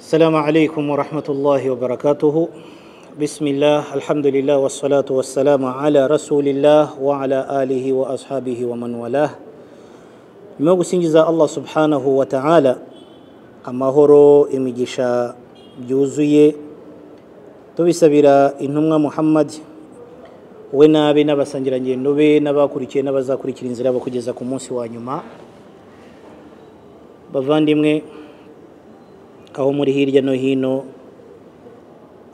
السلام عليكم ورحمة الله وبركاته بسم الله الحمد لله والصلاة والسلام على رسول الله وعلى آله وأصحابه ومن والاه nyuma yo gusingiza allah subhanahu wa ta'ala amahoro imigisha byuzuye tubisabira intumwa muhammad we n'abe n'abasangirangendo be n'abakurikiye n'abazakurikira inzira yabo kugeza ku munsi wa nyuma bavandimwe aho muri hirya no hino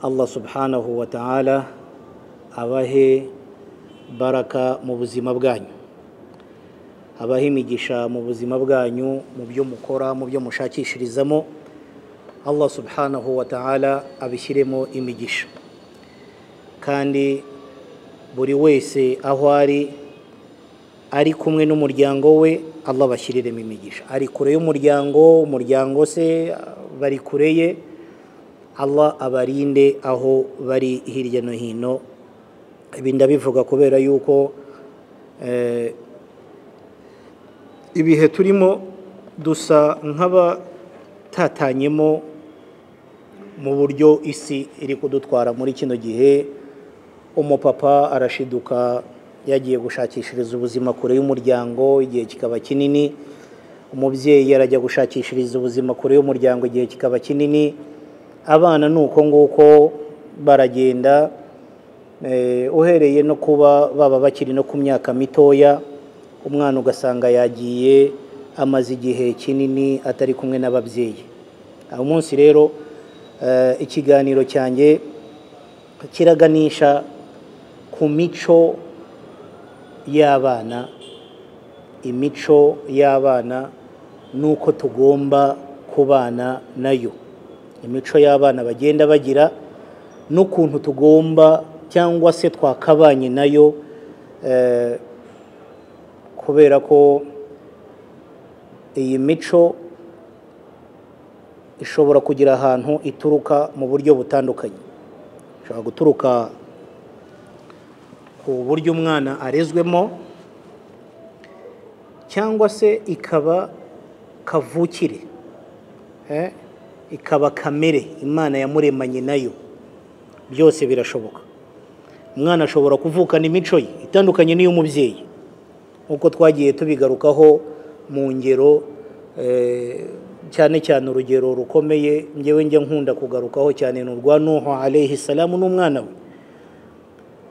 allah subhanahu wa ta'ala abahe baraka mu buzima bwanyu abaha imigisha mu buzima bwanyu mu byo mukora mu byo mushakishirizamo allah subhanahu wa ta'ala abishyiremo imigisha kandi buri wese aho ari ari kumwe n'umuryango we allah abashyiriremo imigisha ari kure y'umuryango umuryango se bari kure ye allah abarinde aho bari hirya no hino ibi ndabivuga kubera yuko eh, ibihe turimo dusa nk'abatatanyemo mu buryo isi iri kudutwara muri kino gihe umupapa arashiduka yagiye gushakishiriza ubuzima kure y'umuryango igihe kikaba kinini umubyeyi arajya gushakishiriza ubuzima kure y'umuryango igihe kikaba kinini abana ni uko nguko baragenda eh, uhereye no kuba baba bakiri no ku myaka mitoya umwana ugasanga yagiye amaze igihe kinini atari kumwe n'ababyeyi aho munsi rero eh, ikiganiro cyanjye kiraganisha ku mico y'abana imico y'abana n'uko tugomba kubana nayo imico y'abana bagenda bagira n'ukuntu tugomba cyangwa se twakabanye nayo eh, kubera ko iyi mico ishobora kugira ahantu ituruka mu buryo butandukanye ishobora guturuka ku buryo umwana arezwemo cyangwa se ikaba kavukire ikaba kamere imana yamuremanye nayo byose birashoboka umwana ashobora kuvukana imico ye itandukanye n'iy'umubyeyi nk'uko twagiye tubigarukaho mu ngero cyane cyane urugero rukomeye ngewe njya nkunda kugarukaho cyane ni urwa nuho alayhi salamu n'umwana we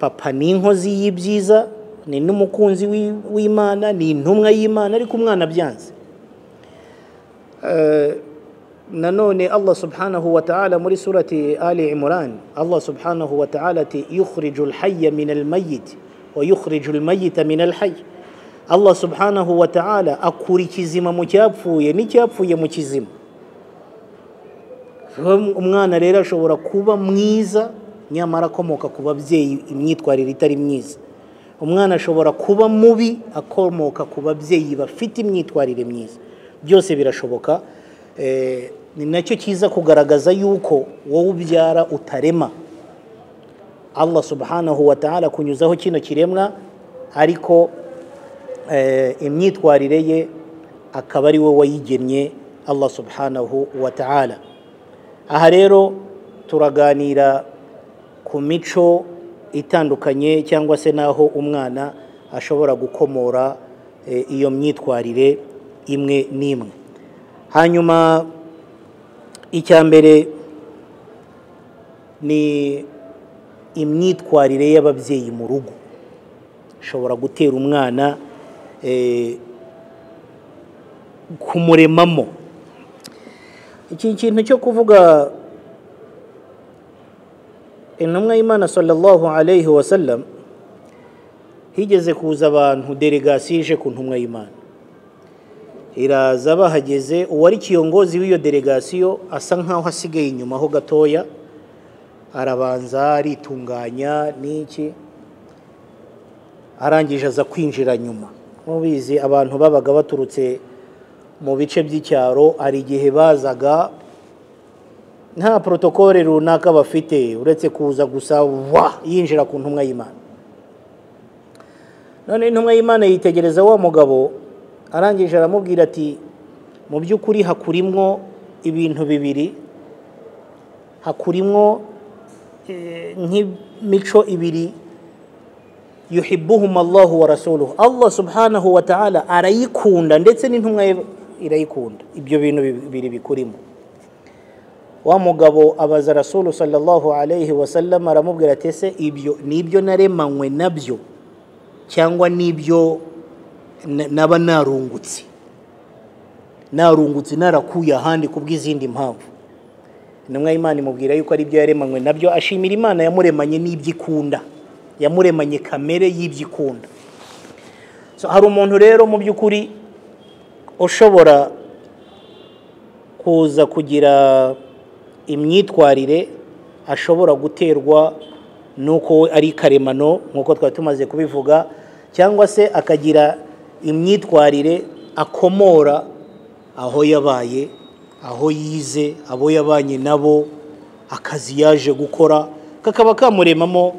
papa ni inkozi y'ibyiza ni n'umukunzi w'imana ni intumwa y'imana ariko umwana abyanze nanone allah subhanahu wa ta'ala muri surati ali imran allah subhanahu wa ta'ala ati yukhrijul hayya min al mayyit wa yukhrijul mayyita min al hayy allah subhanahu wa ta'ala akura ikizima mu cyapfuye n'icyapfuye mu kizima umwana rero ashobora kuba mwiza nyamara akomoka ku babyeyi imyitwarire itari myiza umwana ashobora kuba mubi akomoka ku babyeyi bafite imyitwarire myiza byose birashoboka ni nacyo cyiza kugaragaza yuko wowe ubyara utarema allah subhanahu wa ta'ala kunyuzaho kino kiremwa ariko imyitwarire ye akaba ari we wayigennye allah subhanahu wa ta'ala aha rero turaganira ku mico itandukanye cyangwa se n'aho umwana ashobora gukomora iyo myitwarire imwe n'imwe hanyuma icya mbere ni imyitwarire y'ababyeyi mu rugo ishobora gutera umwana kumuremamo iki kintu cyo kuvuga intumwa y'imana sallallahu alayhi wa sallam higeze kuza abantu delegasiyo ije ku ntumwa y'imana iraza bahageze uwari kiyogozi w'iyo delegasiyo asa nk'aho asigaye inyuma ho gatoya arabanza aritunganya n'iki arangije aza kwinjira nyuma mubizi abantu babaga baturutse mu bice by'icyaro hari igihe bazaga nta porotokole runaka bafite uretse kuza gusa wa yinjira ku ntumwa y'imana none intumwa y'imana yitegereza wa mugabo arangije aramubwira ati mu by'ukuri hakurimwo ibintu bibiri hakurimo nk'imico ibiri yuhibuhuma allahu wa rasuluhu allah subhanahu wa ta'ala arayikunda ndetse n'intumwa ye irayikunda ibyo bintu bibiri bikurimo wa mugabo abaza rasulu sallallahu alayhi wa sallam aramubwira ati ese ibyo ni ibyo naremanywe nabyo cyangwa n'ibyo naba narungutse narungutse narakuye ahandi ku bw'izindi mpamvu intumwa y'imana imubwira yuko ari byo yaremanywe nabyo ashimira imana yamuremanye n'iby'ikunda yamuremanye kamere y'iby'ikunda hari umuntu rero mu by'ukuri ushobora kuza kugira imyitwarire ashobora guterwa n'uko we ari karemano nk'uko twari tumaze kubivuga cyangwa se akagira imyitwarire akomora aho yabaye aho yize abo yabanye nabo akazi yaje gukora kakaba kamuremamo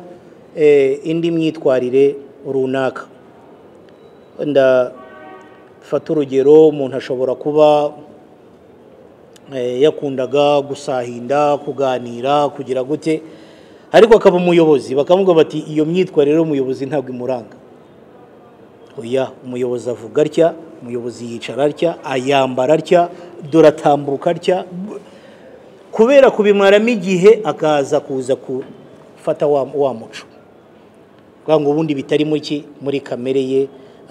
indi myitwarire runaka ndafata urugero umuntu ashobora kuba yakundaga gusahinda kuganira kugira gute ariko akaba umuyobozi bakavuga bati iyo myitwarire y'umuyobozi ntabwo imuranga oya umuyobozi avuga atya umuyobozi yicara atya ayambara atya dore atambuka atya kubera kubimwaramo igihe akaza kuza gufata wa muco kuvuga ngo ubundi bitari muki muri kamere ye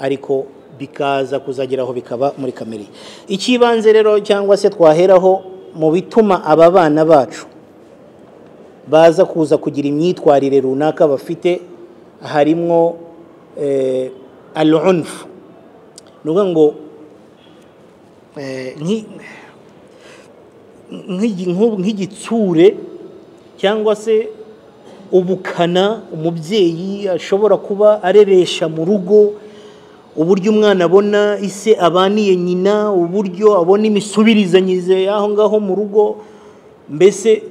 ariko bikaza kuzageraho bikaba muri kamere ye icy'ibanze rero cyangwa se twaheraho mu bituma aba bana bacu baza kuza kugira imyitwarire runaka bafite harimo alunfu ni ukuvuga ngo nk'igitsure cyangwa se ubukana umubyeyi ashobora kuba areresha mu rugo uburyo umwana abona ise abaniye nyina uburyo abona imisubirizanyize aho ngaho mu rugo mbese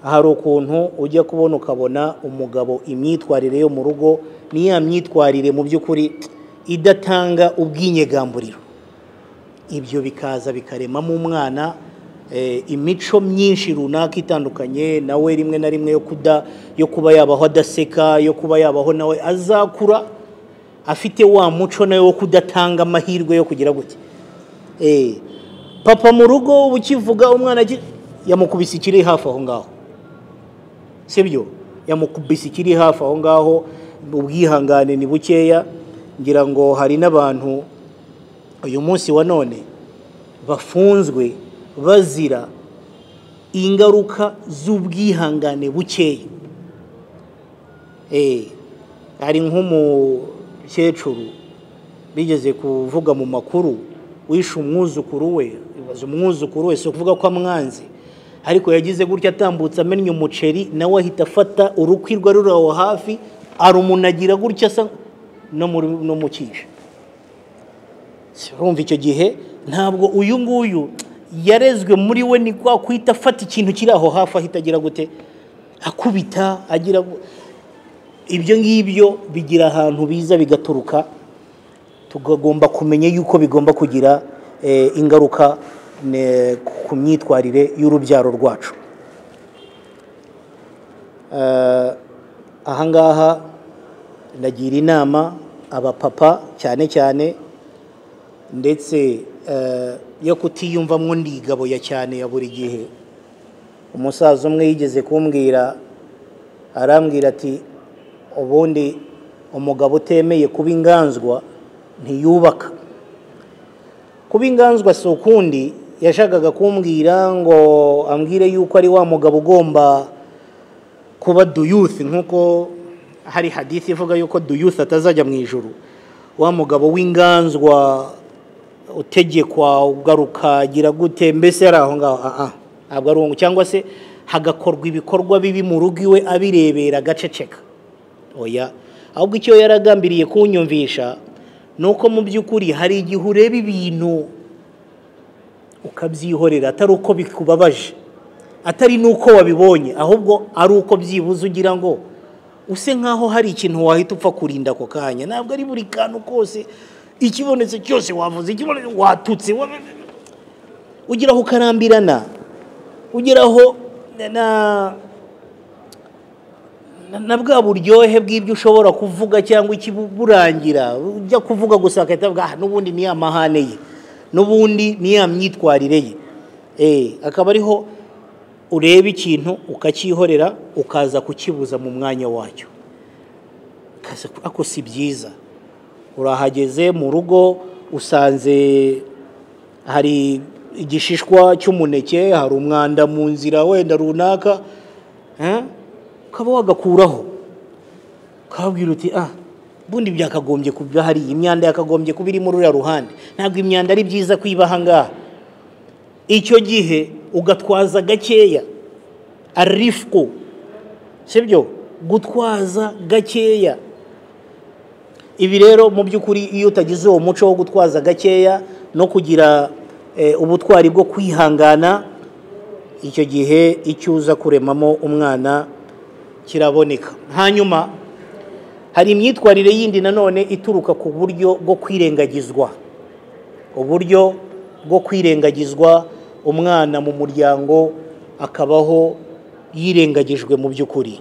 hari ukuntu ujya kubona ukabona umugabo imyitwarire yo mu rugo ni ya myitwarire mu by'ukuri idatanga ubwinyegamburiro ibyo bikaza bikaremamo umwana imico myinshi runaka itandukanye nawe rimwe na rimwe yo kuda yo kuba yabaho adaseka yo kuba yabaho nawe azakura afite wa muco nawe wo kudatanga amahirwe yo kugira gutya papa mu rugo ukivuga umwana yamukubise ikiri hafi aho ngaho sibyo yamukubise ikiri hafi aho ngaho ubwihangane ni bukeya ngira ngo hari n'abantu uyu munsi wa none bafunzwe bazira ingaruka z'ubwihangane bukeya hari nk'umukecuru bigeze kuvuga mu makuru wishe umwuzukuru we ibaze umwuzukuru we si ukuvuga ko amwanze ariko yagize gutya atambutse amennye umuceri nawe ahita afata urukwirwa ruri aho hafi arumunagira gutya asa no mu cyica urumva icyo gihe ntabwo uyu nguyu yarezwe muri we ni kwa kwita afata ikintu kiri aho hafi ahita agira gute akubita agira ibyo ngibyo bigira ahantu biza bigaturuka tugomba kumenya yuko bigomba kugira ingaruka ku myitwarire y'urubyaro rwacu ahangaha ndagira inama abapapa cyane cyane ndetse yo kutiyumvamo ndigaboya cyane ya buri gihe umusaza umwe yigeze kumbwira arambwira ati ubundi umugabo utemeye kuba inganzwa ntiyubaka kuba inganzwa si ukundi yashakaga kumbwira ngo ambwire yuko ari wa mugabo ugomba kuba duyuthi nk'uko hari hadithi ivuga yuko duyuthi atazajya mu ijoro wa mugabo w'inganzwa utegekwa ugarukagira gute mbese yari aho ngaho ntabwo ari uwo cyangwa se hagakorwa ibikorwa bibi mu rugo iwe abirebera agaceceka oya ahubwo icyo yaragambiriye kunyumvisha ni uko mu by'ukuri hari igihe ureba ibintu ukabyihorera atari uko bikubabaje atari n'uko wabibonye ahubwo ari uko byibuze ugira ngo use nk'aho hari ikintu wahita upfa kurinda ako kanya ntabwo ari buri kantu kose ikibonetse cyose wavuze ikibonetse watutse ugeraho ukarambirana ugeraho na- na- na bwa buryohe bw'ibyo ushobora kuvuga cyangwa ikiburangira ujya kuvuga gusa agahita avuga "Ah, n'ubundi ni ya mahane ye n'ubundi ni ya myitwarire ye Eh, akaba ariho ureba ikintu ukacyihorera ukaza kukibuza mu mwanya wacyo ukaza ku- ako si byiza urahageze mu rugo usanze hari igishishwa cy'umuneke hari umwanda mu nzira wenda runaka eh, ukaba wagakuraho ukababwira uti ah ubundi byakagombye kuba hariya imyanda yakagombye kuba iri muri uriya ruhande ntabwo imyanda ari byiza kwiba aha ngaha icyo gihe ugatwaza gakeya arifuku sibyo gutwaza gakeya ibi rero mu by'ukuri iyo utagize uwo muco wo gutwaza gakeya no kugira eh, ubutwari bwo kwihangana icyo gihe icyo uza kuremamo umwana kiraboneka hanyuma hari imyitwarire yindi nanone ituruka ku buryo bwo kwirengagizwa uburyo bwo kwirengagizwa umwana mu muryango akabaho yirengagijwe mu by'ukuri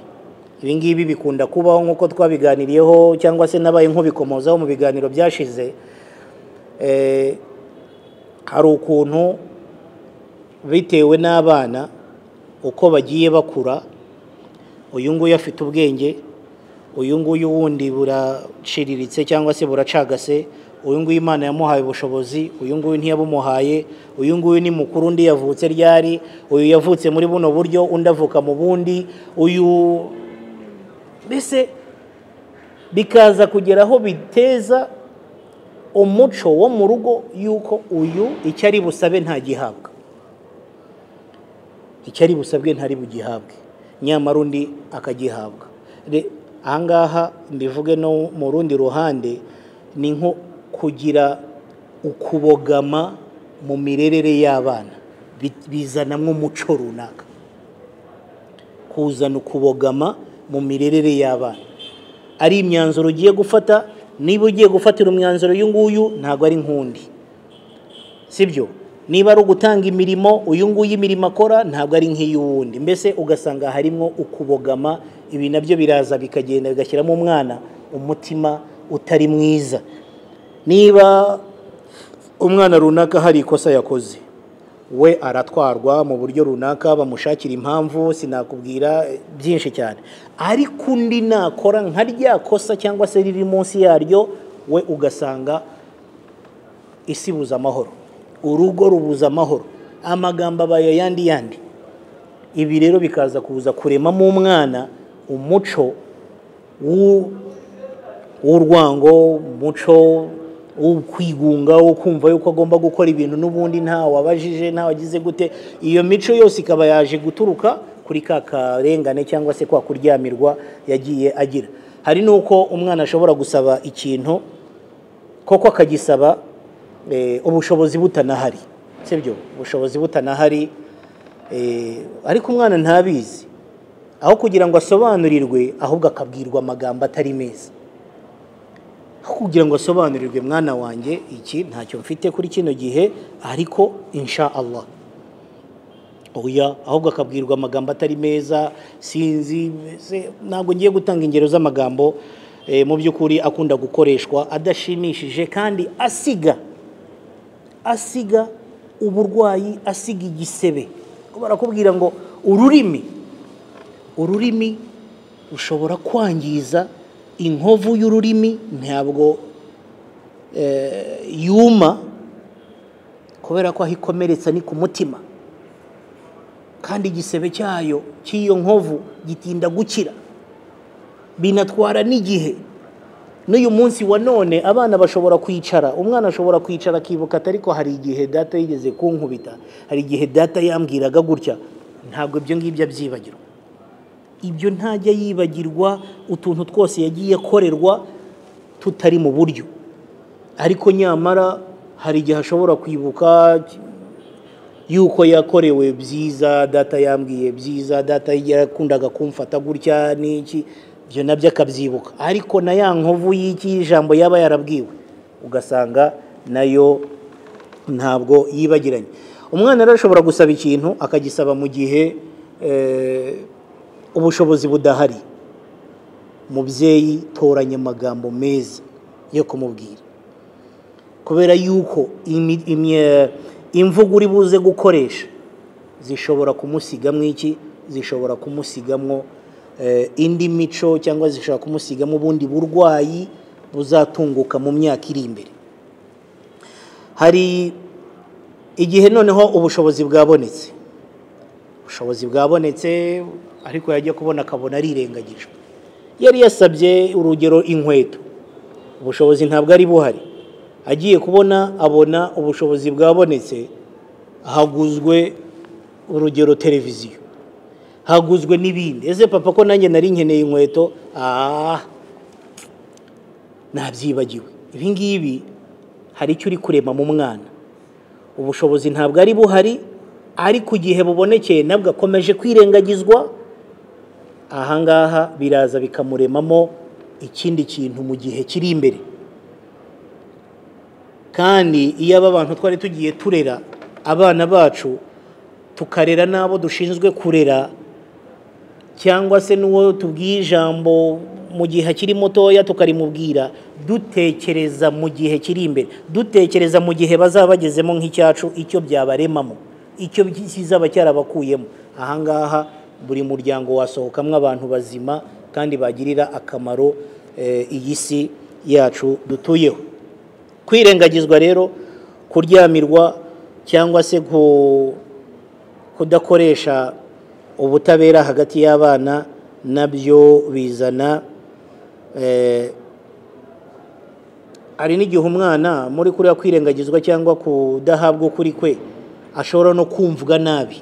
ibi ngibi bikunda kubaho nk'uko twabiganiriyeho cyangwa se nabaye nk'ubikomozaho mu biganiro byashize Eh, hari ukuntu bitewe n'abana uko bagiye bakura uyu nguyu afite ubwenge uyu nguyu wundi buraciriritse cyangwa se buracagase uyu nguyu imana yamuhaye ubushobozi uyu nguyu ntiyabumuhaye uyu nguyu ni mukuru undi yavutse ryari uyu yavutse muri buno buryo undi avuka mu bundi uyu mbese bikaza kugera aho biteza umuco wo mu rugo y'uko uyu icyo ari busabe ntagihabwa icyo ari busabwe ntari bugihabwe nyamara undi akagihabwa Re- ahangaha mbivuge no mu rundi ruhande ni nko kugira ukubogama mu mirerere y'abana Bi- bizanamo umuco runaka kuzana ukubogama mu mirerere y'abana ari imyanzuro ugiye gufata niba ugiye gufatira umwanzuro uyu nguyu ntabwo ari nk'undi sibyo niba ari ugutanga imirimo uyu nguyu imirimo akora ntabwo ari nk'iy'uwundi mbese ugasanga harimo ukubogama ibi nabyo biraza bikagenda bigashyiramo umwana umutima utari mwiza niba umwana runaka hari ikosa yakoze we aratwarwa mu buryo runaka bamushakira impamvu sinakubwira eh, byinshi cyane ariko undi nakora nka rya kosa cyangwa se riri munsi yaryo we ugasanga isi ibuza amahoro urugo rubuza amahoro amagambo abaye yandi yandi ibi rero bikaza kuza kuremamo umwana umuco w'u- w'urwango umuco wo kwigunga wo kumva yuko agomba gukora ibintu n'ubundi nta wabajije nta wagize gute iyo mico yose ikaba yaje guturuka kuri ka karengane cyangwa se kwa kuryamirwa yagiye agira hari n'uko umwana ashobora gusaba ikintu koko akagisaba eh, ubushobozi butanahari sibyo ubushobozi butanahari eh, ariko umwana ntabizi aho kugira ngo asobanurirwe ahubwo akabwirwa amagambo atari meza aho kugira ngo asobanurirwe mwana wanjye iki ntacyo mfite kuri kino gihe ariko insha Allah oya ahubwo akabwirwa amagambo atari meza sinzi mbese ntabwo ngiye gutanga ingero z'amagambo eh, mu by'ukuri akunda gukoreshwa adashimishije kandi asiga asiga uburwayi asiga igisebe Kuko barakubwira ngo ururimi ururimi rushobora kwangiza inkovu y'ururimi ntabwo eh, yuma kubera ko aho ikomeretsa ni ku mutima kandi igisebe cyayo cy'iyo nkovu gitinda gukira binatwara n'igihe n'uyu munsi wa none abana bashobora kwicara umwana ashobora kwicara akibuka ati ariko hari igihe data yigeze kunkubita hari igihe data yambwiraga gutya ntabwo ibyo ngibyo abyibagirwa ibyo ntajya yibagirwa utuntu twose yagiye akorerwa tutari mu buryo ariko nyamara hari igihe ashobora kwibuka yuko yakorewe byiza data yambwiye byiza data yakundaga kumfata gutya n'iki ibyo nabyo akabyibuka ariko na ya nkovu y'iki jambo yaba yarabwiwe ugasanga nayo ntabwo yibagiranye umwana rero ashobora gusaba ikintu akagisaba mu gihe ubushobozi budahari mubyeyi toranya amagambo meza yo kumubwira kubera yuko imvugo uri buze gukoresha zishobora kumusigamo iki zishobora kumusigamo indi mico cyangwa zishobora kumusigamo ubundi burwayi buzatunguka mu myaka iri imbere hari igihe noneho ubushobozi bwabonetse ubushobozi bwabonetse ariko yajya kubona akabona arirengagijwe yari yasabye urugero inkweto ubushobozi ntabwo ari buhari agiye kubona abona ubushobozi bwabonetse haguzwe urugero televiziyo haguzwe n'ibindi ese papa ko nanjye nari nkeneye inkweto aha ntabyibagiwe ibi ngibi hari icyo uri kurema mu mwana ubushobozi ntabwo ari buhari ariko igihe bubonekeye nabwo akomeje kwirengagizwa ahangaha biraza bikamuremamo ikindi kintu mu gihe kiri imbere kandi iyo aba bantu twari tugiye turera abana bacu tukarera n'abo dushinzwe kurera cyangwa se n'uwo tubwiye ijambo mu gihe akiri mutoya tukarimubwira dutekereza mu gihe kiri imbere dutekereza mu gihe bazaba bagezemo nk'icyacu icyo byabaremamo icyo kizaba cyarabakuyemo ahangaha buri muryango wasohokamo abantu bazima kandi bagirira akamaro iyi si yacu dutuyeho kwirengagizwa rero kuryamirwa cyangwa se kudakoresha ubutabera hagati y'abana nabyo bizana hari n'igihe umwana muri kuriya kwirengagizwa cyangwa kudahabwa ukuri kwe ashobora no kumvwa nabi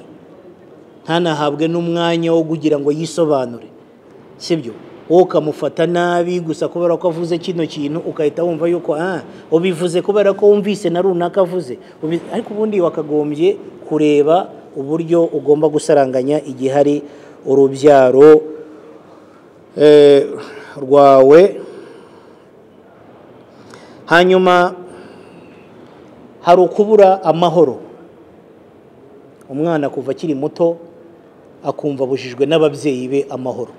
ntanahabwe n'umwanya wo kugira ngo yisobanure sibyo wowe ukamufata nabi gusa kubera ko avuze kino kintu ugahita wumva yuko aha ubivuze kubera ko wumvise na runaka avuze ariko ubundi wakagombye kureba uburyo ugomba gusaranganya igihe hari urubyaro rwawe hanyuma hari ukubura amahoro umwana kuva akiri muto akumva abujijwe n'ababyeyi be amahoro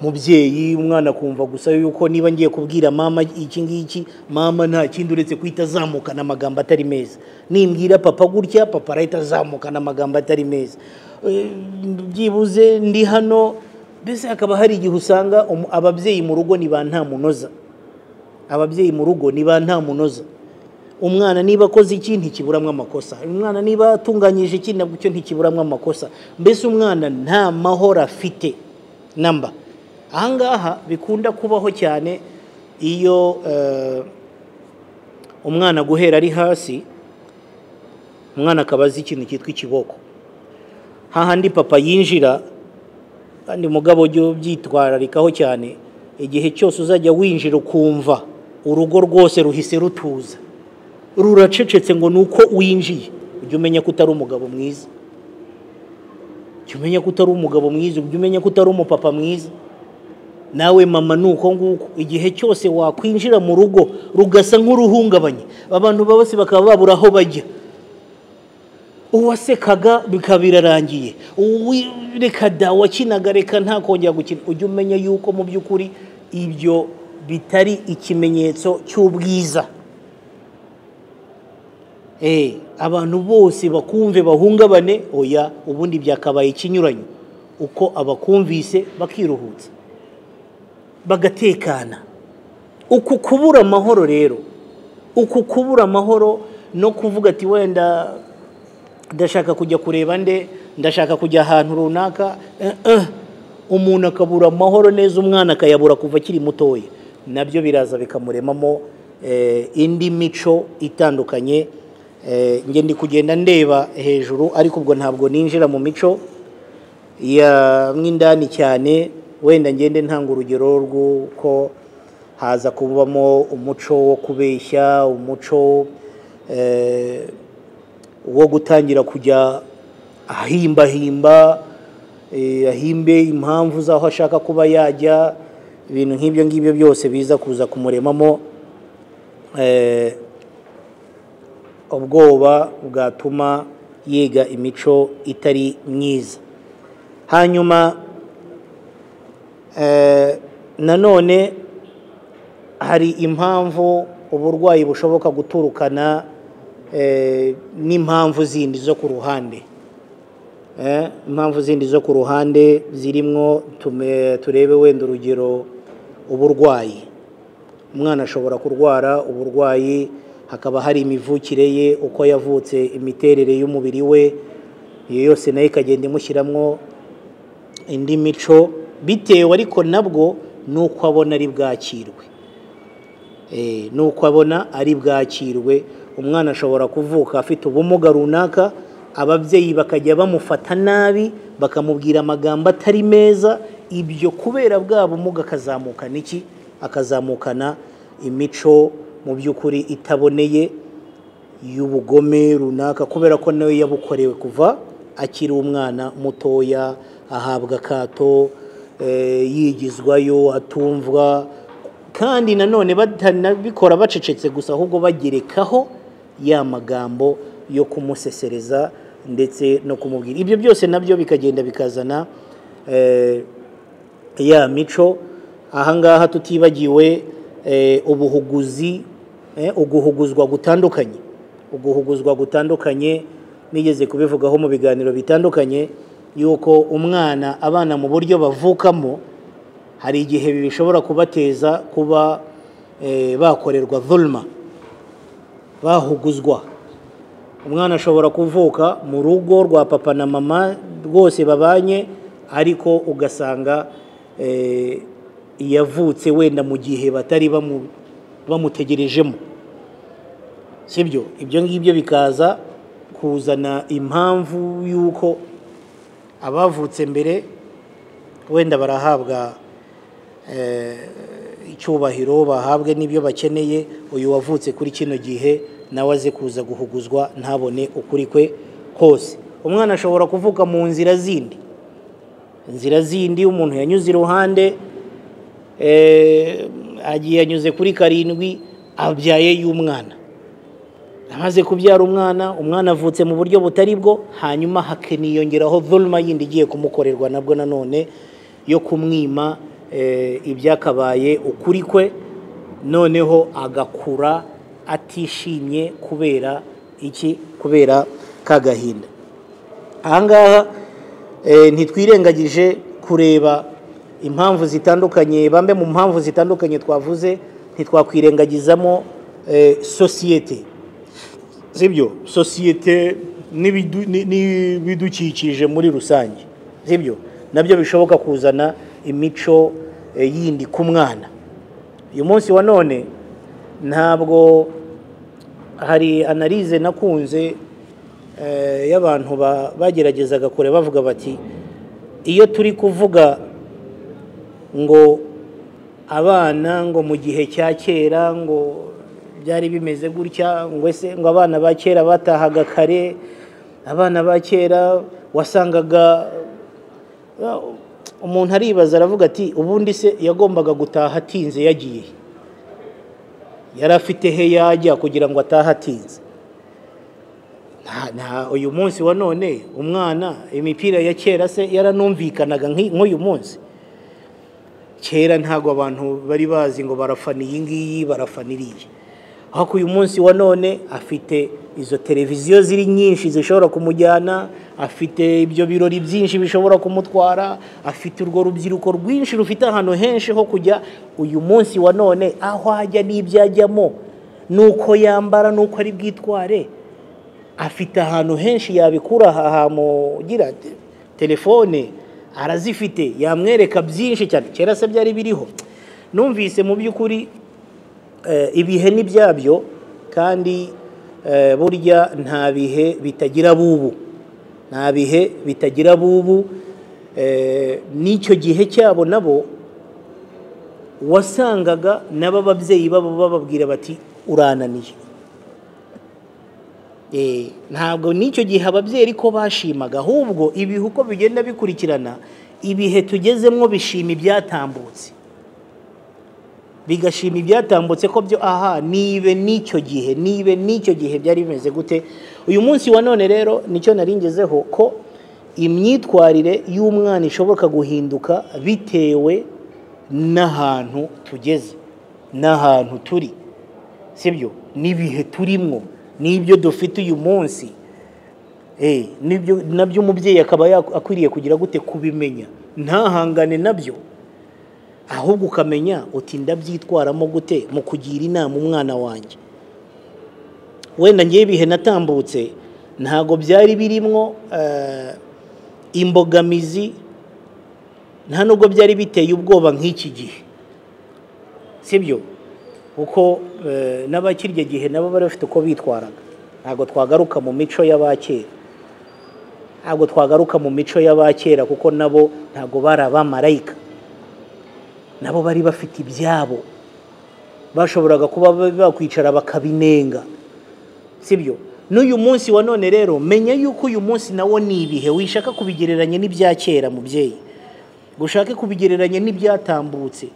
mubyeyi umwana akumva gusa yuko niba ngiye kubwira mama iki ngiki mama nta kindi uretse guhita azamukana amagambo atari meza nimbwira papa gutya papa arahita azamukana amagambo atari meza byibuze ndi hano mbese hakaba hari igihe usanga ababyeyi mu rugo ni ba ntamunoza ababyeyi mu rugo ni ba ntamunoza umwana niba akoze iki ntikiburamo amakosa umwana niba atunganyije iki nabwo icyo ntikiburamo amakosa mbese umwana nta mahoro afite namba ahangaha bikunda kubaho cyane iyo umwana guhera ari hasi umwana akaba azi ikintu cyitwa ikiboko hahandi papa yinjira kandi mugabo ujye ubyitwararikaho cyane igihe cyose uzajya winjira ukumva urugo rwose ruhise rutuza ruracecetse ngo ni uko winjiye ujye umenya ko utari umugabo mwiza ujye umenya ko utari umugabo mwiza ujye umenya ko utari umupapa mwiza nawe mama ni uko nguko igihe cyose wakwinjira mu rugo rugasa nk'uruhungabanye abantu bose bakaba babura aho bajya uwasekaga bikaba birarangiye reka da wakinaga reka nta kongera gukina ujye umenya yuko mu by'ukuri ibyo bitari ikimenyetso cy'ubwiza abantu bose bakumve bahungabane oya ubundi byakabaye ikinyuranyo uko abakumvise bakiruhutsa bagatekana uku kubura amahoro rero uku kubura amahoro no kuvuga ati wenda ndashaka kujya kureba nde ndashaka kujya ahantu runaka umuntu akabura amahoro neza umwana akayabura kuva akiri mutoya nabyo biraza bikamuremamo indi mico itandukanye njye ndi kugenda ndeba hejuru ariko ubwo ntabwo ninjira mu mico mw'indani cyane wenda ngende ntanga urugero rw'uko haza kubamo umuco wo kubeshya umuco wo gutangira kujya ahimbahimba ahimbe impamvu z'aho ashaka kuba yajya ibintu nk'ibyo ngibyo byose biza kuza kumuremamo ubwoba bwatuma yiga imico itari myiza hanyuma nanone hari impamvu uburwayi bushoboka guturukana n'impamvu zindi zo ku ruhande impamvu zindi zo ku ruhande zirimo turebe wenda urugero uburwayi umwana ashobora kurwara uburwayi hakaba hari imivukire ye uko yavutse imiterere y'umubiri we iyo yose nayo ikagenda imushyiramo indi mico bitewe ariko nabwo n'uko abona ari bwakirwe n'uko abona ari bwakirwe umwana ashobora kuvuka afite ubumuga runaka ababyeyi bakajya bamufata nabi bakamubwira amagambo atari meza ibyo kubera bwa bumuga akazamukana iki akazamukana imico mu by'ukuri itaboneye y'ubugome runaka kubera ko nawe yabukorewe kuva akiri umwana mutoya ahabwa akato yigizwayo atumvwa kandi nanone batanabikora bacecetse gusa ahubwo bagerekaho ya magambo yo kumusesereza ndetse no kumubwira ibyo byose nabyo bikagenda bikazana ya mico ahangaha tutibagiwe ubuhuguzi uguhuguzwa gutandukanye uguhuguzwa gutandukanye nigeze kubivugaho mu biganiro bitandukanye yuko umwana abana mu buryo bavukamo hari igihe bishobora kubateza kuba bakorerwa vulma bahuguzwa umwana ashobora kuvuka mu rugo rwa papa na mama rwose babanye ariko ugasanga yavutse wenda mu gihe batari bamutegerejemo sibyo ibyo ngibyo bikaza kuzana impamvu y'uko abavutse mbere wenda barahabwa icyubahiro bahabwe n'ibyo bakeneye uyu wavutse kuri kino gihe nawe aze kuza guhuguzwa ntabone ukuri kwe kose umwana ashobora kuvuka mu nzira zindi inzira zindi umuntu yanyuze iruhande agiye yanyuze kuri karindwi abyaye y'umwana amaze kubyara umwana umwana avutse mu buryo butari bwo hanyuma hakaniyongeraho vulma yindi igiye kumukorerwa nabwo nanone yo kumwima ibyakabaye ukuri kwe noneho agakura atishimye kubera iki kubera ka gahinda ahangaha ntitwirengagije kureba impamvu zitandukanye bamwe mu mpamvu zitandukanye twavuze ntitwakwirengagizamo sosiyete sibyo sosiyete n'ibidukikije muri rusange sibyo nabyo bishoboka kuzana imico yindi ku mwana uyu munsi wa none ntabwo hari analize nakunze y'abantu bageragezaga kure bavuga bati iyo turi kuvuga ngo abana ngo mu gihe cya kera ngo byari bimeze gutya ngo ese ngo abana ba kera batahaga kare abana ba kera wasangaga umuntu aribaza aravuga ati ubundi se yagombaga gutaha atinze yagiye yari afite he yajya kugira ngo atahe atinze uyu munsi wa none umwana imipira ya kera se yaranumvikanaga nk'uyu munsi kera ntabwo abantu bari bazi ngo barafana iyi ngiyi barafana iriya ariko uyu munsi wa none afite izo televiziyo ziri nyinshi zishobora kumujyana afite ibyo birori byinshi bishobora kumutwara afite urwo rubyiruko rwinshi rufite ahantu henshi ho kujya uyu munsi wa none aho ajya n'ibyo ajyamo n'uko yambara n'uko ari bwitware afite ahantu henshi yabikura hamugira telefone arazifite yamwereka byinshi cyane kera se byari biriho numvise mu by'ukuri ibihe ni byabyo kandi burya nta bihe bitagira bubu nta bihe bitagira bubu n'icyo gihe cyabo nabo wasangaga nabo ababyeyi babo bababwira bati urananiye ntabwo n'icyo gihe ababyeyi ariko bashimaga ahubwo ibihe uko bigenda bikurikirana ibihe tugezemo bishima ibyatambutse bigashima ibyatambutse ko byo aha nibe n'icyo gihe nibe n'icyo gihe byari bimeze gute uyu munsi wa none rero nicyo naringezeho ko imyitwarire y'umwana ishoboka guhinduka bitewe n'ahantu tugeze n'ahantu turi sibyo n'ibihe turimo n'ibyo dufite uyu munsi nibyo nabyo umubyeyi akaba akwiriye kugira gute kubimenya ntahangane nabyo ahubwo ukamenya uti ndabyitwaramo gute mu kugira inama umwana wanjye wenda ngewe ibihe natambutse ntabwo byari birimo imbogamizi nta nubwo byari biteye ubwoba nk'iki gihe sibyo kuko n'abakirya gihe nabo bari bafite uko bitwaraga ntabwo twagaruka mu mico y'abakera ntabwo twagaruka mu mico y'abakera kuko nabo ntabwo bari abamarayika nabo bari bafite ibyabo bashoboraga kuba bakwicara bakabinenga sibyo n'uyu munsi wa none rero menya yuko uyu munsi nawo ni ibihe wishaka kubigereranya n'ibya kera mubyeyi ngo ushake kubigereranya n'ibyatambutse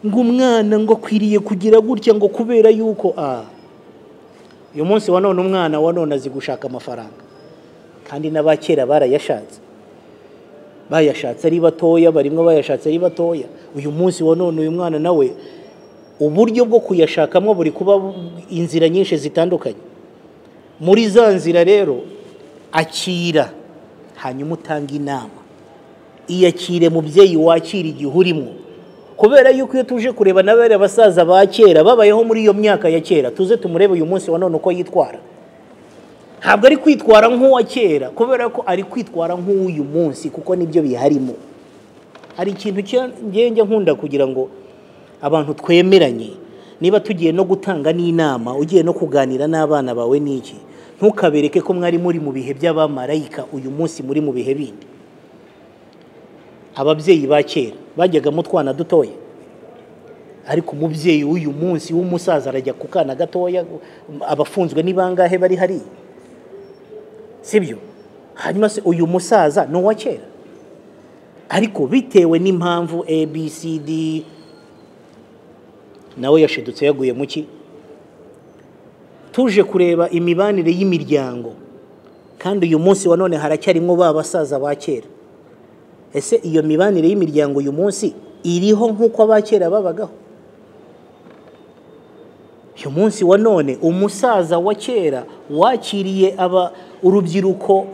ngo umwana ngo akwiriye kugira gutya ngo kubera yuko aha uyu munsi wa none umwana wa none azi gushaka amafaranga kandi n'abakera barayashatse bayashatse ari batoya barimo bayashatse ari batoya uyu munsi wa none uyu mwana nawe uburyo bwo kuyashakamo buri kuba inzira nyinshi zitandukanye muri za nzira rero akira hanyuma utanga inama iyakire mubyeyi wakira igihe urimo kubera yuko iyo tuje kureba n'abera abasaza ba kera babayeho muri iyo myaka ya kera tuze tumurebe uyu munsi wa none uko yitwara ntabwo ari kwitwara nk'uwa kera kubera ko ari kwitwara nk'uyu munsi kuko nibyo biharimo hari ikintu ngenge nkunda kugira ngo abantu twemeranye niba tugiye no gutanga n'inama ugiye no kuganira n'abana bawe n'iki ntukabereke ko mwari muri mu bihe by'abamarayika uyu munsi muri mu bihe bindi ababyeyi ba kera bajyaga mu twana dutoya ariko umubyeyi w'uyu munsi w'umusaza arajya ku kana gatoya abafunzwe bangahe bari hariya sibyo hanyuma se uyu musaza ni uwa kera ariko bitewe n'impamvu abcd nawe yashidutse yaguye mu ki tuje kureba imibanire y'imiryango kandi uyu munsi wa none haracyarimo ba basaza ba kera ese iyo mibanire y'imiryango uyu munsi iriho nk'uko abakera babagaho uyu munsi wa none umusaza wa kera wakiriye aba urubyiruko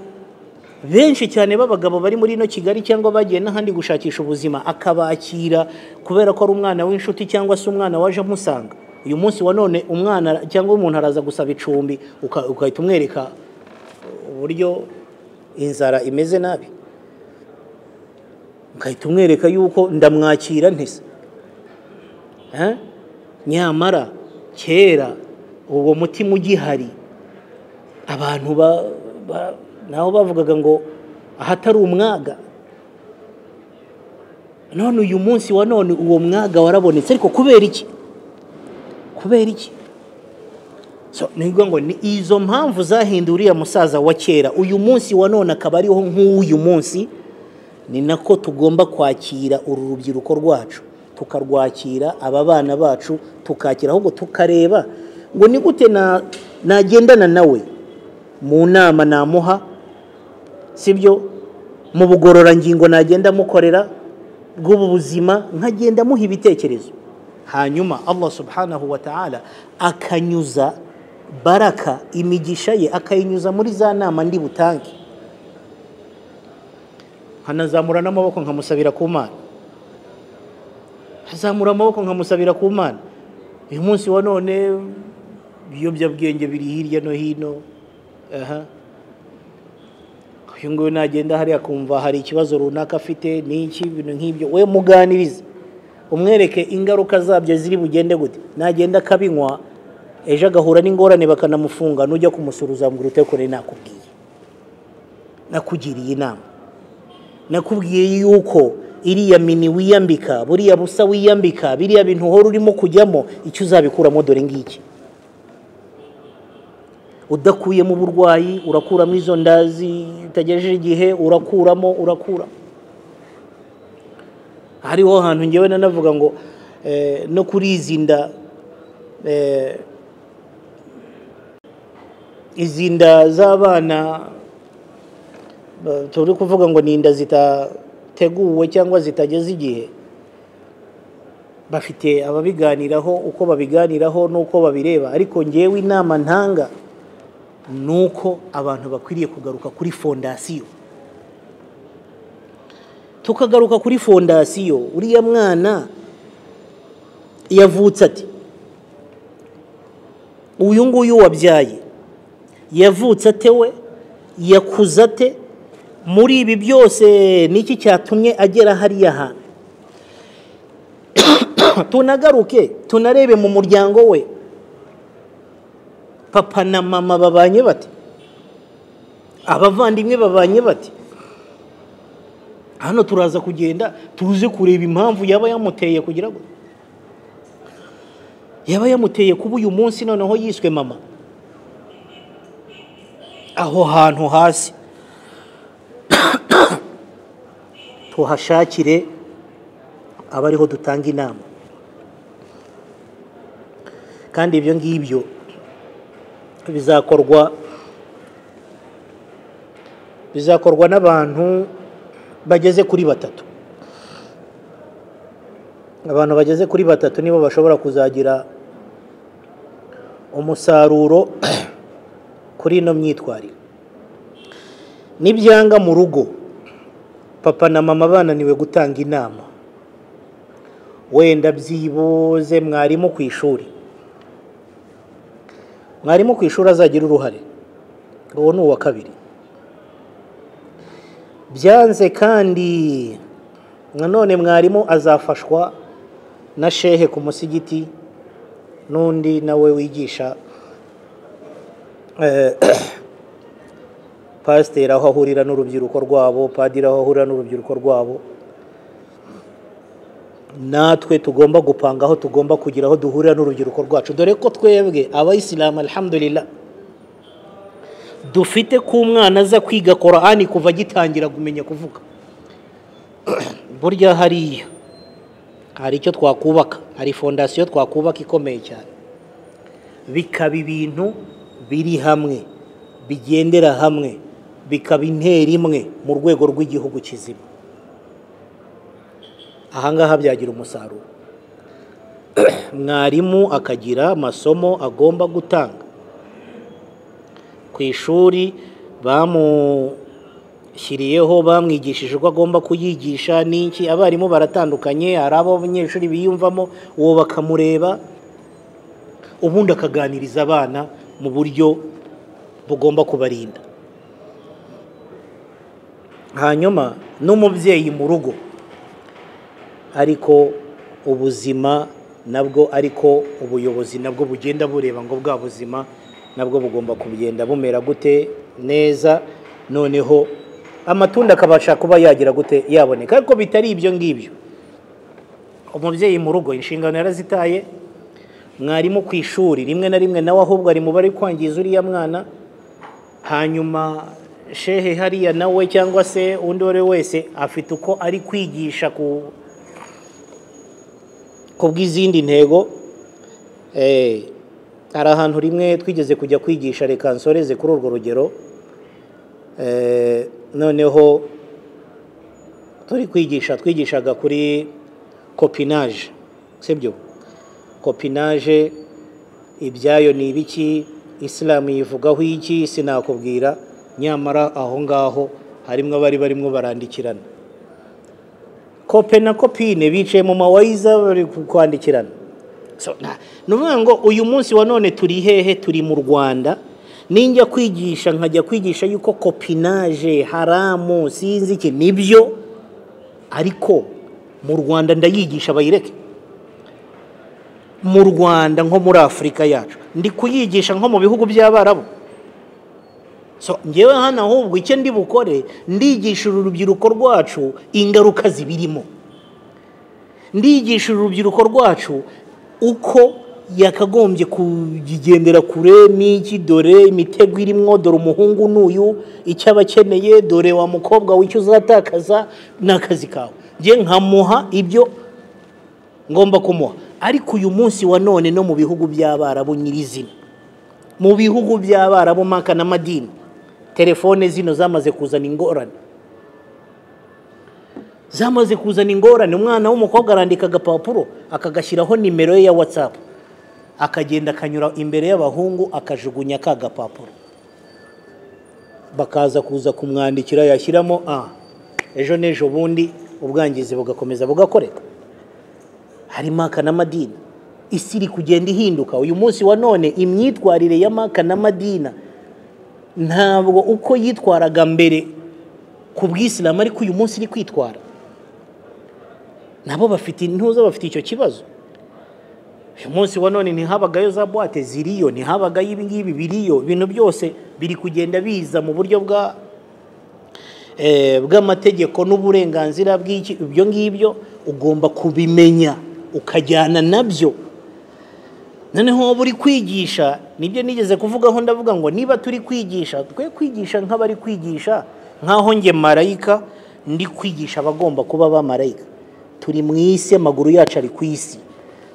benshi cyane b'abagabo bari muri ino kigali cyangwa bagiye n'ahandi gushakisha ubuzima akabakira kubera ko ari umwana w'inshuti cyangwa se umwana waje amusanga uyu munsi wa none umwana cyangwa umuntu araza gusaba icumbi ugahita umwereka uburyo inzara imeze nabi ugahita umwereka yuko ndamwakira ntese nyamara kera uwo mutima ugihari abantu nabo bavugaga ngo ahatari umwaga none uyu munsi wa none uwo mwaga warabonetse ariko kubera iki kubera iki ni ngombwa ngo ni izo mpamvu zahinduye uriya musaza wa kera uyu munsi wa none akaba ariho nk'uyu munsi ni nako tugomba kwakira uru rubyiruko rwacu tukarwakira aba bana bacu tukakira ahubwo tukareba ngo ni gute nagendana nawe mu nama namuha sibyo mu bugororangingo nagenda mukorera bw'ubu buzima nkagenda amuha ibitekerezo hanyuma allah subhanahu wa ta'ala akanyuza baraka imigisha ye akayinyuza muri za nama ndi butange nkanazamura n'amaboko nkamusabira ku mana nkazamura amaboko nkamusabira ku mana uyu munsi wa none ibiyobyabwenge biri hirya no hino uyu nguyu nagenda hariya akumva hari ikibazo runaka afite n'iki ibintu nk'ibyo we muganirize umwereke ingaruka zabyo ziri bugende gute nagenda akabinywa ejo agahura n'ingorane bakanamufunga nujya kumusuruza ngo urute kure nakubwiye nakugiriye inama nakubwiye yuko iriya mini wiyambika buriya busa wiyambika biriya bintu uhora urimo kujyamo icyo uzabikuramo dore ngiki udakuyemo uburwayi urakuramo izo ndazi utagejeje igihe urakuramo urakura hariho hantu ngewe nanavuga ngo no kurizinda izi nda z'abana ba- turi kuvuga ngo ni inda zitateguwe cyangwa zitageze igihe bafite ababiganiraho uko babiganiraho n'uko babireba ariko ngewe inama ntanga ni uko abantu bakwiriye kugaruka kuri fondasiyo tukagaruka kuri fondasiyo uriya mwana yavutse ati uyu nguyu wabyaye yavutse atewe yakuze ate muri ibi byose niki cyatumye agera hariya hantu tunagaruke tunarebe mu muryango we papa na mama babanye bate abavandimwe babanye bate hano turaza kugenda tuze kureba impamvu yaba yamuteye kugira ngo yaba yamuteye kuba uyu munsi noneho yiswe mama aho hantu hasi tuhashakire abariho dutanga inama kandi ibyo ngibyo bizakorwa bizakorwa n'abantu bageze kuri batatu abantu bageze kuri batatu nibo bashobora kuzagira umusaruro kuri ino myitwarire nibyanga mu rugo papa na mama bananiwe gutanga inama wenda byibuze mwarimu ku ishuri mwarimu ku ishuri azagira uruhare uwo ni uwa kabiri byanze kandi nanone mwarimu azafashwa na shehe ku musigiti n'undi nawe wigisha eh, pasiteri aho ahurira n'urubyiruko rwabo padiri aho ahurira n'urubyiruko rwabo natwe tugomba gupanga aho tugomba kugira aho duhurira n'urubyiruko rwacu dore ko twebwe abayisilamu alhamdulillah dufite ko umwana aza kwiga korani kuva agitangira kumenya kuvuga burya hariya hari icyo twakubaka hari fondasiyo twakubaka ikomeye cyane bikaba ibintu biri hamwe bigendera hamwe bikaba intera imwe mu rwego rw'igihugu kizima ahangaha byagira umusaruro mwarimu akagira amasomo agomba gutanga ku ishuri bamushyiriyeho bamwigishije uko agomba kuyigisha n'iki abarimu baratandukanye hari abo abanyeshuri biyumvamo uwo bakamureba ubundi akaganiriza abana mu buryo bugomba kubarinda hanyuma n'umubyeyi mu rugo ariko ubuzima nabwo ariko ubuyobozi nabwo bugenda bureba ngo bwa buzima nabwo bugomba kugenda bumera gute neza noneho amatunda akabasha kuba yagira gute yaboneka ariko bitari ibyo ngibyo umubyeyi mu rugo inshingano yarazitaye mwarimu ku ishuri rimwe na rimwe nawe ahubwo ari mu bari kwangiza uriya mwana hanyuma shehe hariya nawe cyangwa se undi uwo ari we wese afite uko ari kwigisha ku kubw'izindi ntego eh, hari ahantu rimwe twigeze kujya kwigisha reka nsoreze kuri urwo rugero eh, noneho turi kwigisha twigishaga kuri copinage sibyo copinage ibyayo ni ibiki isilamu yivugaho iki sinakubwira nyamara aho ngaho harimo abari barimo barandikirana kope na kopine bicaye mu mawayiza bari kwandikirana So, na- ni ukuvuga ngo uyu munsi wa none turi hehe turi mu rwanda ninjya kwigisha nkajya kwigisha yuko kopinaje haramu sinzi iki nibyo ariko mu rwanda ndayigisha bayireke mu rwanda nko muri afurika yacu ndi kuyigisha nko mu bihugu by'abarabu so ngewe hano ahubwo icyo ndi bukore ndigisha urubyiruko rwacu ingaruka zibirimo ndigisha urubyiruko rwacu uko yakagombye kugendera kure n'iki dore imitego irimo dore umuhungu n'uyu icyo aba akeneye dore wa mukobwa w'icyo uzatakaza n'akazi kawe njye nkamuha ibyo ngomba kumuha ariko uyu munsi wa none no mu bihugu by'abarabu nyirizina mu bihugu by'abarabu maka na madini telefone zino zamaze kuzana ingorane zamaze kuzana ingorane umwana w'umukobwa arandika agapapuro akagashyiraho nimero ye ya watsapu akagenda akanyura imbere y'abahungu akajugunya ka gapapuro bakaza kuza kumwandikira yashyiramo a ejo n'ejo bundi ubwangizi bugakomeza bugakoreka hari maka na madina isi iri kugenda ihinduka uyu munsi wa none imyitwarire ya maka na madina ntabwo uko yitwaraga mbere ku bw'isilamu ariko uyu munsi iri kwitwara nabo bafite intuza bafite icyo kibazo uyu munsi wa none ntihabagayo za buwate ziriyo ntihabagayo ibi ngibi biriyo ibintu byose biri kugenda biza mu buryo bwa bw'amategeko n'uburenganzira bw'iki ibyo ngibyo ugomba kubimenya ukajyana nabyo noneho waba uri kwigisha nibyo nigeze kuvugaho ndavuga ngo niba turi kwigisha twe kwigisha nk'abari kwigisha nk'aho nge marayika ndi kwigisha abagomba kuba ba marayika turi mu isi amaguru yacu ari ku isi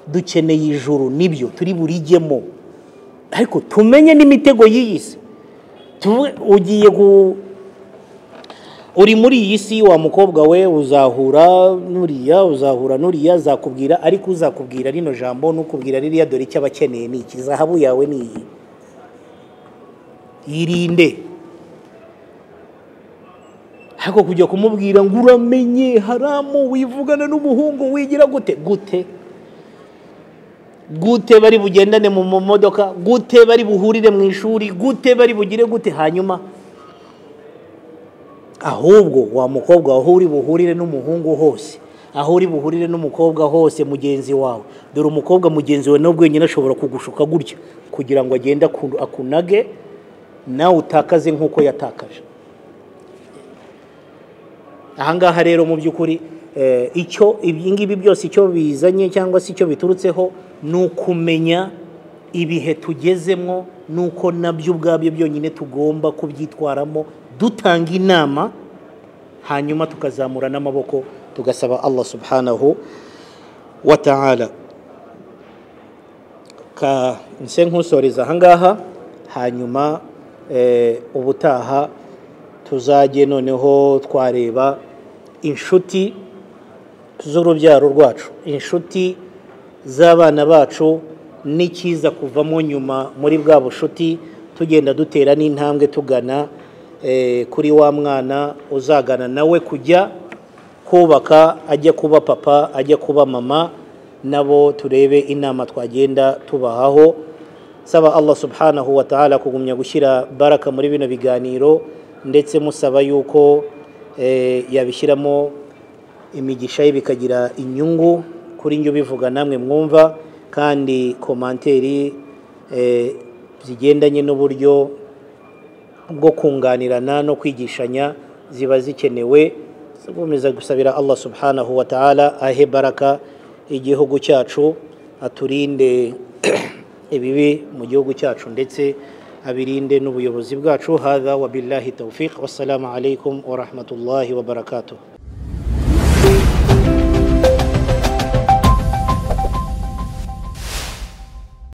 dukeneye ijuru nibyo turi burijyemo ariko tumenye n'imitego y'iyi si ugiye uri muri iyi si wa mukobwa we uzahura nuriya uzahura nuriya zakubwira ariko uzakubwira rino jambo nukubwira ririya dore icyo aba akeneye ni iki zahabu yawe ni iyi yirinde ariko kujya kumubwira ngo uramenye haramu wivugana n'umuhungu wigira gute gute gute bari bugendane mu modoka gute bari buhurire mu ishuri gute bari bugire gute hanyuma ahubwo wa mukobwa aho uri buhurire n'umuhungu hose aho uri buhurire n'umukobwa hose mugenzi wawe dore umukobwa mugenzi wawe nawe wenyine ashobora kugushuka gutya kugira ngo agende akunage nawe utakaze nk'uko yatakaje ahangaha rero mu by'ukuri icyo ibingibi byose icyo bizanye cyangwa se icyo biturutseho ni ukumenya ibihe tugezemo n'uko nabyo ubwabyo byonyine tugomba kubyitwaramo dutanga inama hanyuma tukazamura n'amaboko tugasaba allah subhanahu wa ta'ala ka nse nkusoreza ahangaha hanyuma ubutaha tuzajye noneho twareba inshuti z'urubyaro rwacu inshuti z'abana bacu n'ikiza kuvamo nyuma muri bwa bushuti tugenda dutera n'intambwe tugana kuri wa mwana uzagana nawe kujya kubaka ajya kuba papa ajya kuba mama nabo turebe inama twagenda tubahaho saba allah subhanahu wa ta'ala kugumya gushyira baraka muri bino biganiro ndetse musaba yuko yabishyiramo imigisha ye bikagira inyungu kuri njye ubivuga namwe mwumva kandi komanteri zigendanye n'uburyo bwo kunganirana no kwigishanya ziba zikenewe gukomeza gusabira allah subhanahu wa ta'ala ahe baraka igihugu cyacu aturinde ibibi mu gihugu cyacu ndetse abirinde n'ubuyobozi bwacu hadha wa billahi tawfiq wassalamu alaikum wa rahmatullahi wa barakatuh